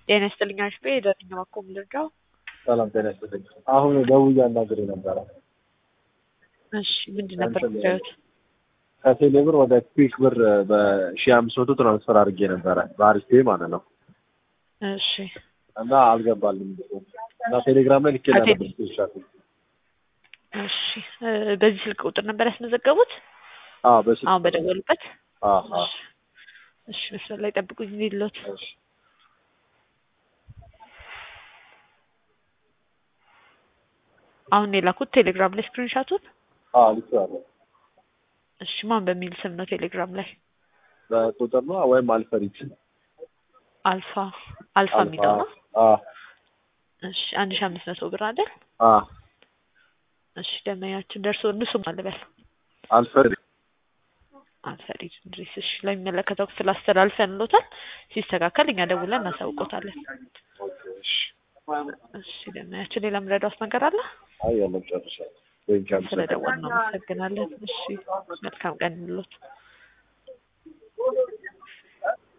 ጤና ይስጥልኝ አሽቤ የደረኛ ማኮም ልርዳው። ሰላም ጤና ይስጥልኝ። አሁን ደውዬ አናግሬ ነበረ። እሺ ምንድን ነበር እንትን ጉዳዮት? ከቴሌ ብር ወደ ኩዊክ ብር በሺ አምስት መቶ ትራንስፈር አድርጌ ነበረ በአሪፍ ፔይ ማለት ነው እሺ እና አልገባልም እና ቴሌግራም ላይ ልኬ ከቴሌ- ነበር ስክሪንሻት። እሺ እ፣ በዚህ ስልክ ቁጥር ነበር ያስመዘገቡት? አዎ በስልክ አሁን በደወሉበት? አዎ አዎ እሺ መስመር ላይ ጠብቁኝ ሊሎት እሺ አሁን የላኩት ቴሌግራም ላይ ስክሪንሻቱን። አዎ ልኬዋለሁ። እሺ ማን በሚል ስም ነው ቴሌግራም ላይ? በቁጥር ነው ወይም አልፈሪት አልፋ አልፋ የሚለው ነው። አዎ እሺ አንድ ሺህ አምስት መቶ ብር አይደል? አዎ እሺ ደመኛችን ደርሶ እንሱ ማልበል አልፈሪት አንፈሪድ እንድሪስ እሺ ለሚመለከተው ክፍል አስተላልፈንሎታል። ሲስተካከል እኛ ደውለን እናሳውቆታለን። እሺ እሺ ደመኛችን ሌላ ምረዳውስ ነገር አለ? አይ ያለም ጨርሻለሁ። ወይም ስለደወልን ነው። አመሰግናለን። እሺ መልካም ቀን ይሁንልዎት።